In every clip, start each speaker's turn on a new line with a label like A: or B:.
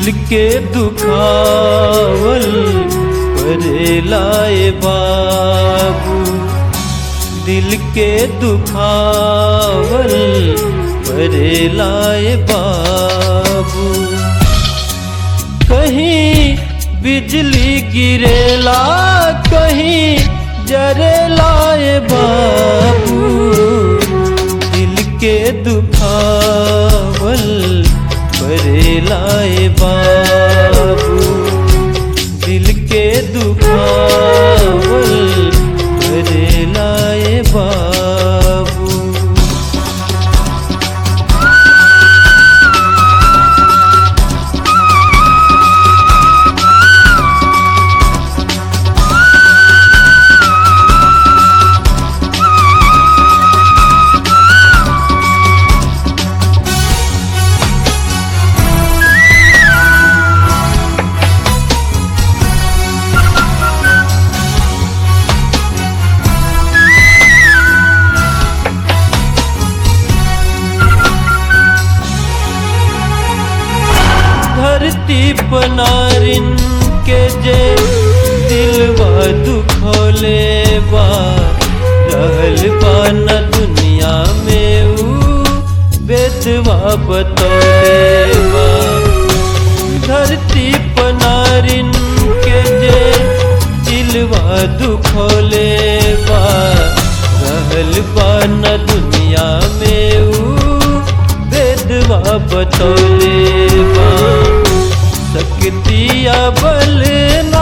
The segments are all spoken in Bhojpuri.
A: दिल के दुखावल करे लाए बाबू दिल के दुखावल करे लाए बाबू कहीं बिजली गिरेला कहीं जरे लाए बाबू दिल के दुखावल बरे लाए बाबू दिल के दुखावल बरे लाए बाबू धरती पनारिन के जे दिलवा दुखोले बा रहल बा न दुनिया में ऊ बेदवा बतौले बा धरती पनारिन के जे दिलवा दुखोले बा रहल बा न दुनिया में ऊ बेदवा बतौले बा सकतिया बलना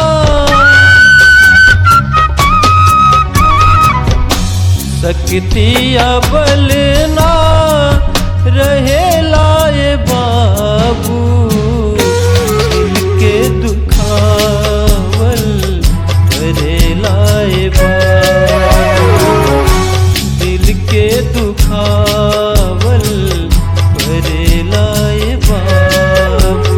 A: सकतिया बलना रहे लाए बाबू दिल के दुखावल करे लाए बाबू दिल के दुखावल करे लाए बाबू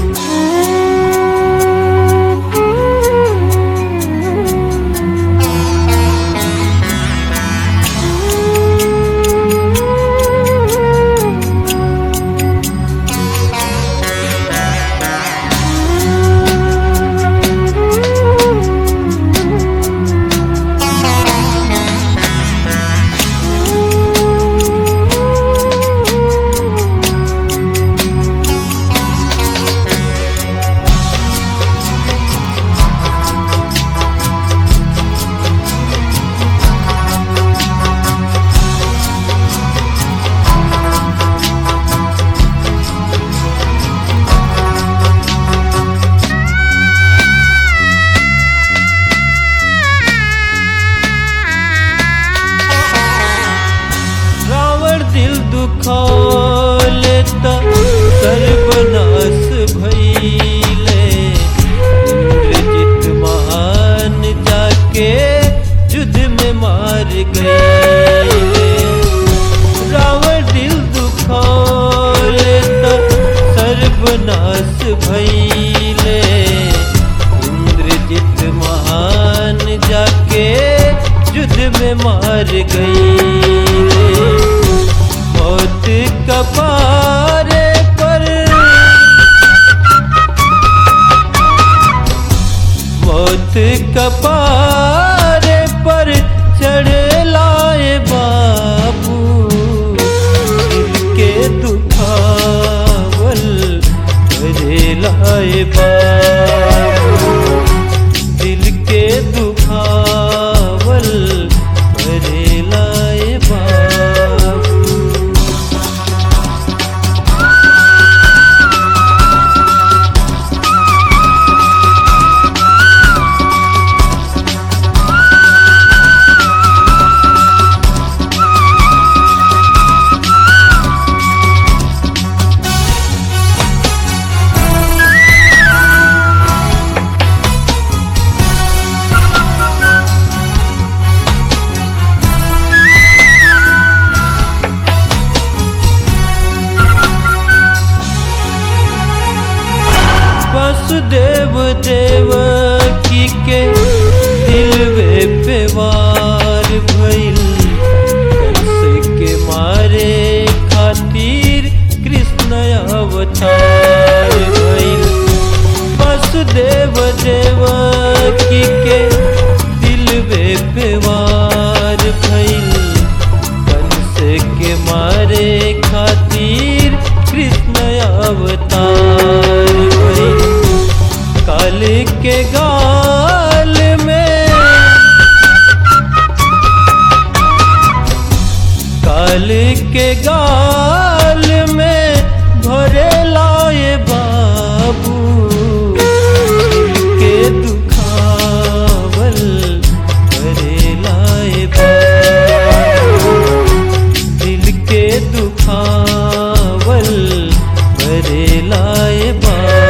A: रावण दिल दुखौले त सर्वनाश भइले इंद्रजित महान जाके युद्ध में मार गए रावण दिल दुखौले त सर्वनाश भइले इंद्रजित महान जाके युद्ध में मार गई मौत कपारे पर मौत कपारे पर चढ़ लाए बाबू दिल के दुखावल करे लाए बाबू दिल के दुखावल करे लाए गाल में काल के गाल में भरे लाए बाबू दिल के दुखावल भरे लाए बाबू दिल के दुखावल भरे लाए बाबू